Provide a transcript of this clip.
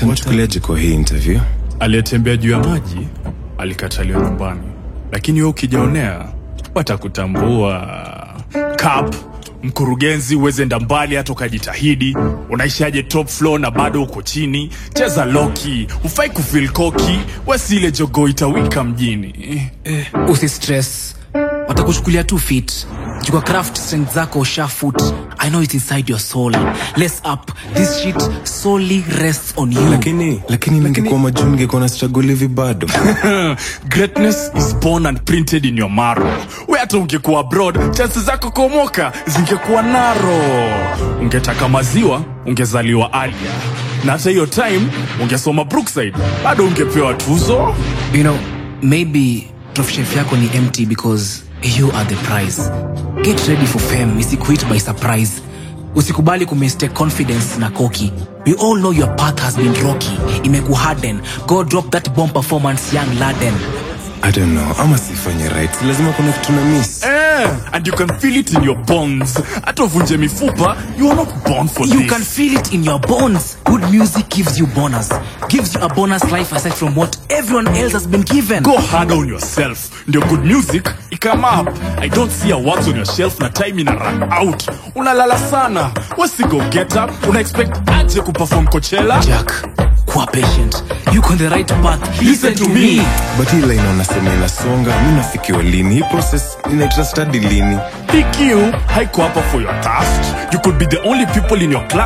watanichukuliaje kwa hii interview aliyetembea juu ya maji alikataliwa nyumbani, lakini wewe ukijaonea watakutambua. Cap mkurugenzi, uweze enda mbali hata ukajitahidi. Unaishaje top floor na bado uko chini? Cheza loki, ufai kufil koki, wasile jogo itawika mjini. usistress watakuchukulia tu fit jukwa craft strength zako ushafut i know it's inside your soul less up this shit solely rests on you lakini lakini ningekuwa majuu ningekuwa na struggle hivi bado Greatness is born and printed in your marrow. We hata ungekuwa abroad, chances zako kuomoka zingekuwa naro. Ungetaka maziwa, ungezaliwa Alia, na hata hiyo time ungesoma Brookside, bado ungepewa tuzo. you know maybe trophy shelf yako ni empty because you are the prize get ready for fame isikuit by surprise usikubali kumistake confidence na koki we all know your path has been rocky imekuharden go drop that bomb performance young laden i don't know ama sifanye right Si lazima kuna kitu na miss Eh, and you can feel it in your bones. Hata uvunje mifupa, you are not born for You this. can feel it in your bones. Good music gives you bonus. Gives you a bonus life aside from what everyone else has been given. go hard on yourself ndio good music ikam up i don't see awards on your shelf na time ina run out unalala sana wasigo get up una expect aje kuperform coachella Jack, kuwa patient. You on the right path. Listen to me. but hii line unasema inasonga mi nafikiwa lini hii process inaitwa study lini pq haiko hapa for your task you could be the only people in your class